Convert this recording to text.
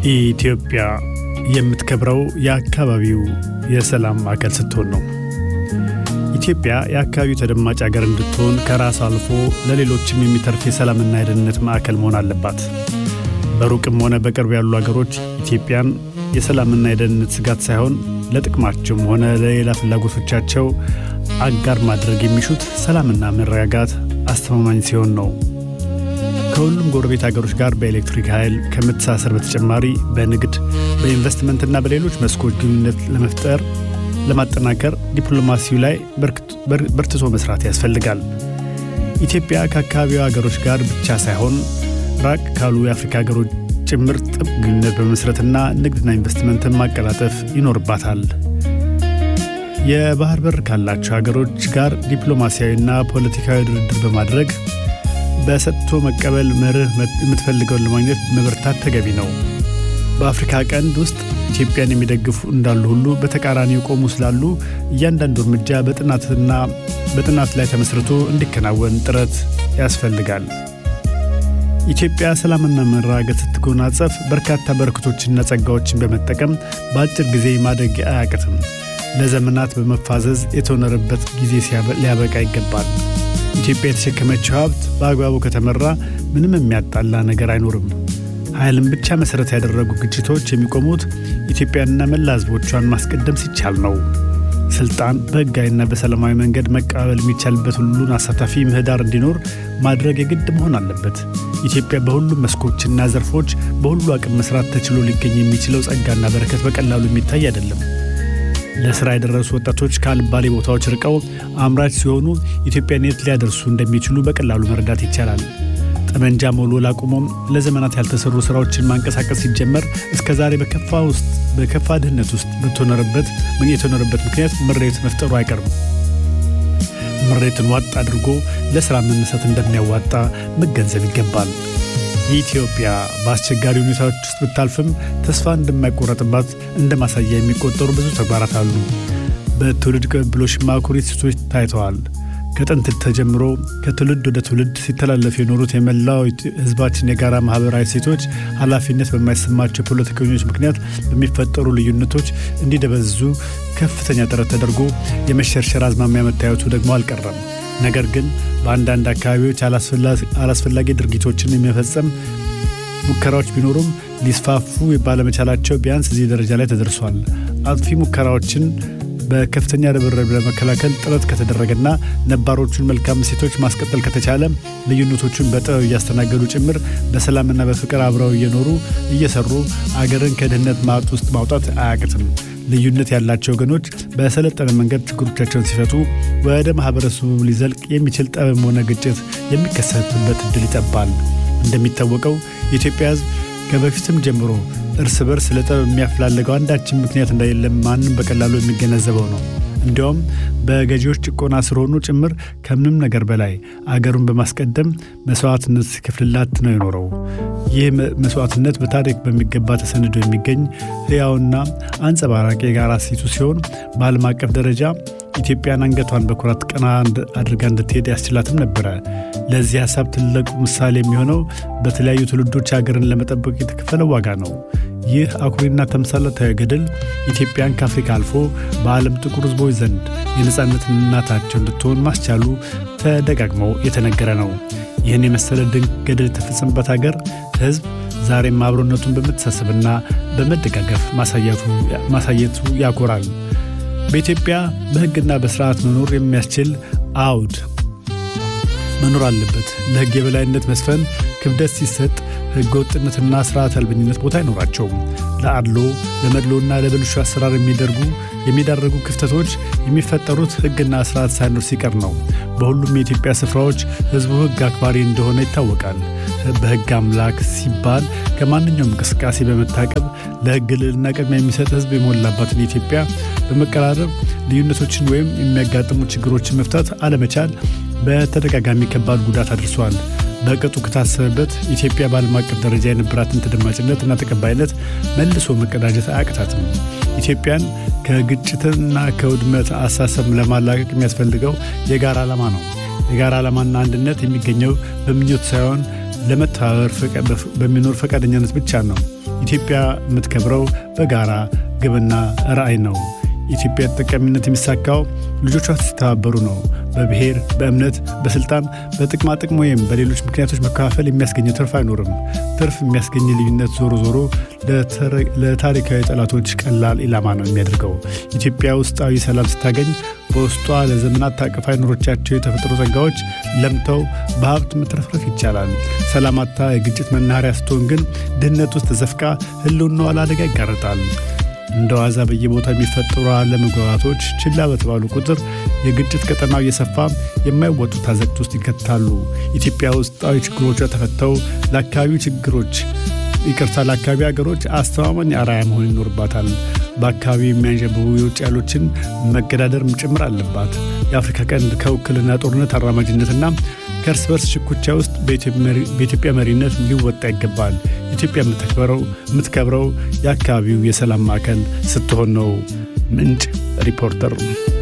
ኢትዮጵያ የምትከብረው የአካባቢው የሰላም ማዕከል ስትሆን ነው። ኢትዮጵያ የአካባቢው ተደማጭ ሀገር እንድትሆን ከራስ አልፎ ለሌሎችም የሚተርፍ የሰላምና የደህንነት ማዕከል መሆን አለባት። በሩቅም ሆነ በቅርብ ያሉ ሀገሮች ኢትዮጵያን የሰላምና የደህንነት ስጋት ሳይሆን ለጥቅማቸውም ሆነ ለሌላ ፍላጎቶቻቸው አጋር ማድረግ የሚሹት ሰላምና መረጋጋት አስተማማኝ ሲሆን ነው። ከሁሉም ጎረቤት ሀገሮች ጋር በኤሌክትሪክ ኃይል ከመተሳሰር በተጨማሪ በንግድ በኢንቨስትመንትና በሌሎች መስኮች ግንኙነት ለመፍጠር ለማጠናከር ዲፕሎማሲው ላይ በርትቶ መስራት ያስፈልጋል። ኢትዮጵያ ከአካባቢው ሀገሮች ጋር ብቻ ሳይሆን ራቅ ካሉ የአፍሪካ ሀገሮች ጭምር ጥብቅ ግንኙነት በመስረትና ንግድና ኢንቨስትመንትን ማቀላጠፍ ይኖርባታል። የባህር በር ካላቸው ሀገሮች ጋር ዲፕሎማሲያዊና ፖለቲካዊ ድርድር በማድረግ በሰጥቶ መቀበል መርህ የምትፈልገውን ለማግኘት መበርታት ተገቢ ነው። በአፍሪካ ቀንድ ውስጥ ኢትዮጵያን የሚደግፉ እንዳሉ ሁሉ በተቃራኒ የቆሙ ስላሉ እያንዳንዱ እርምጃ በጥናትና በጥናት ላይ ተመስርቶ እንዲከናወን ጥረት ያስፈልጋል። ኢትዮጵያ ሰላምና መረጋጋት ስትጎናጸፍ በርካታ በረከቶችና ጸጋዎችን በመጠቀም በአጭር ጊዜ ማደግ አያቅትም። ለዘመናት በመፋዘዝ የተኖረበት ጊዜ ሊያበቃ ይገባል። ኢትዮጵያ የተሸከመችው ሀብት በአግባቡ ከተመራ ምንም የሚያጣላ ነገር አይኖርም። ኃይልን ብቻ መሠረት ያደረጉ ግጭቶች የሚቆሙት ኢትዮጵያንና መላ ሕዝቦቿን ማስቀደም ሲቻል ነው። ስልጣን በሕጋዊና በሰላማዊ መንገድ መቀባበል የሚቻልበት ሁሉን አሳታፊ ምህዳር እንዲኖር ማድረግ የግድ መሆን አለበት። ኢትዮጵያ በሁሉም መስኮችና ዘርፎች በሁሉ አቅም መስራት ተችሎ ሊገኝ የሚችለው ጸጋና በረከት በቀላሉ የሚታይ አይደለም። ለስራ የደረሱ ወጣቶች ከአልባሌ ቦታዎች ርቀው አምራች ሲሆኑ ኢትዮጵያን የት ሊያደርሱ እንደሚችሉ በቀላሉ መረዳት ይቻላል። ጠመንጃ መወልወል አቁሞም ለዘመናት ያልተሰሩ ስራዎችን ማንቀሳቀስ ሲጀመር እስከ ዛሬ በከፋ ውስጥ በከፋ ድህነት ውስጥ በተኖረበት ምን የተኖረበት ምክንያት ምሬት መፍጠሩ አይቀርም። ምሬትን ዋጥ አድርጎ ለስራ መነሳት እንደሚያዋጣ መገንዘብ ይገባል። ኢትዮጵያ በአስቸጋሪ ሁኔታዎች ውስጥ ብታልፍም ተስፋ እንደማይቆረጥባት እንደ ማሳያ የሚቆጠሩ ብዙ ተግባራት አሉ። በትውልድ ቅብብሎሽ ማኩሪ እሴቶች ታይተዋል። ከጥንት ተጀምሮ ከትውልድ ወደ ትውልድ ሲተላለፉ የኖሩት የመላው ሕዝባችን የጋራ ማህበራዊ እሴቶች ኃላፊነት በማይሰማቸው ፖለቲከኞች ምክንያት በሚፈጠሩ ልዩነቶች እንዲደበዝዙ ከፍተኛ ጥረት ተደርጎ የመሸርሸር አዝማሚያ መታየቱ ደግሞ አልቀረም። ነገር ግን በአንዳንድ አካባቢዎች አላስፈላጊ ድርጊቶችን የሚፈጸም ሙከራዎች ቢኖሩም ሊስፋፉ ባለመቻላቸው ቢያንስ እዚህ ደረጃ ላይ ተደርሷል። አጥፊ ሙከራዎችን በከፍተኛ ርብርብ ለመከላከል ጥረት ከተደረገና ነባሮቹን መልካም እሴቶች ማስቀጠል ከተቻለ ልዩነቶቹን በጥበብ እያስተናገዱ ጭምር በሰላምና በፍቅር አብረው እየኖሩ እየሰሩ አገርን ከድህነት ማጥ ውስጥ ማውጣት አያቅትም። ልዩነት ያላቸው ወገኖች በሰለጠነ መንገድ ችግሮቻቸውን ሲፈቱ ወደ ማህበረሰቡ ሊዘልቅ የሚችል ጠብም ሆነ ግጭት የሚከሰትበት እድል ይጠባል። እንደሚታወቀው የኢትዮጵያ ሕዝብ ከበፊትም ጀምሮ እርስ በርስ ለጠብ የሚያፈላልገው አንዳችን ምክንያት እንደሌለም ማንም በቀላሉ የሚገነዘበው ነው። እንዲያውም በገዢዎች ጭቆና ስር ሆኖ ጭምር ከምንም ነገር በላይ አገሩን በማስቀደም መስዋዕትነት ሲከፍልላት ነው የኖረው። ይህ መስዋዕትነት በታሪክ በሚገባ ተሰንዶ የሚገኝ ሕያውና አንጸባራቂ የጋራ እሴቱ ሲሆን በዓለም አቀፍ ደረጃ ኢትዮጵያን አንገቷን በኩራት ቀና አድርጋ እንድትሄድ ያስችላትም ነበረ። ለዚህ ሀሳብ ትልቁ ምሳሌ የሚሆነው በተለያዩ ትውልዶች ሀገርን ለመጠበቅ የተከፈለው ዋጋ ነው። ይህ አኩሪና ተምሳሌታዊ ገድል ኢትዮጵያን ከአፍሪካ አልፎ በዓለም ጥቁር ሕዝቦች ዘንድ የነፃነት እናታቸው እንድትሆን ማስቻሉ ተደጋግመው የተነገረ ነው። ይህን የመሰለ ድንቅ ገድል የተፈጸመበት ሀገር ሕዝብ ዛሬም አብሮነቱን በመተሳሰብና በመደጋገፍ ማሳየቱ ያኮራል። በኢትዮጵያ በሕግና በስርዓት መኖር የሚያስችል አውድ መኖር አለበት። ለሕግ የበላይነት መስፈን ክብደት ሲሰጥ ሕገ ወጥነትና ስርዓት አልበኝነት ቦታ አይኖራቸውም። ለአድሎ ለመድሎና ለብልሹ አሰራር የሚደርጉ የሚዳረጉ ክፍተቶች የሚፈጠሩት ሕግና ስርዓት ሳይኖር ሲቀር ነው። በሁሉም የኢትዮጵያ ስፍራዎች ሕዝቡ ሕግ አክባሪ እንደሆነ ይታወቃል። በሕግ አምላክ ሲባል ከማንኛውም እንቅስቃሴ በመታቀብ ለሕግ ልዕልና ቅድሚያ የሚሰጥ ሕዝብ የሞላባትን ኢትዮጵያ በመቀራረብ ልዩነቶችን ወይም የሚያጋጥሙ ችግሮችን መፍታት አለመቻል በተደጋጋሚ ከባድ ጉዳት አድርሷል። በቅጡ ከታሰበበት ኢትዮጵያ በዓለም አቀፍ ደረጃ የነበራትን ተደማጭነት እና ተቀባይነት መልሶ መቀዳጀት አያቅታትም። ኢትዮጵያን ከግጭትና ከውድመት አሳሰብ ለማላቀቅ የሚያስፈልገው የጋራ ዓላማ ነው። የጋራ ዓላማና አንድነት የሚገኘው በምኞት ሳይሆን ለመተባበር በሚኖር ፈቃደኛነት ብቻ ነው። ኢትዮጵያ የምትከብረው በጋራ ግብና ራዕይ ነው። የኢትዮጵያ ተጠቃሚነት የሚሳካው ልጆቿ ሲተባበሩ ነው። በብሔር፣ በእምነት፣ በስልጣን፣ በጥቅማ ጥቅም ወይም በሌሎች ምክንያቶች መከፋፈል የሚያስገኘ ትርፍ አይኖርም። ትርፍ የሚያስገኝ ልዩነት ዞሮ ዞሮ ለታሪካዊ ጠላቶች ቀላል ኢላማ ነው የሚያደርገው። ኢትዮጵያ ውስጣዊ ሰላም ስታገኝ በውስጧ ለዘመናት ታቅፋ የኖሮቻቸው የተፈጥሮ ጸጋዎች ለምተው በሀብት መትረፍረፍ ይቻላል። ሰላማታ የግጭት መናኸሪያ ስትሆን ግን ድህነት ውስጥ ተዘፍቃ ህልውናዋ ለአደጋ ይጋረጣል። እንደ ዋዛ በየቦታው የሚፈጠሩ አለመግባባቶች ችላ በተባሉ ቁጥር የግጭት ቀጠናው እየሰፋ የማይወጡት አዘቅት ውስጥ ይከታሉ። ኢትዮጵያ ውስጣዊ ችግሮቿ ተፈተው ለአካባቢው ችግሮች ይቅርታ ለአካባቢ ሀገሮች አስተማማኝ አርአያ መሆን ይኖርባታል። በአካባቢው የሚያንዣብቡ የውጭ ኃይሎችን መገዳደር ጭምር አለባት። የአፍሪካ ቀንድ ከውክልና ጦርነት አራማጅነትና ከእርስ በርስ ሽኩቻ ውስጥ በኢትዮጵያ መሪነት ሊወጣ ይገባል። ኢትዮጵያ የምትከብረው የአካባቢው የሰላም ማዕከል ስትሆን ነው። ምንጭ ሪፖርተር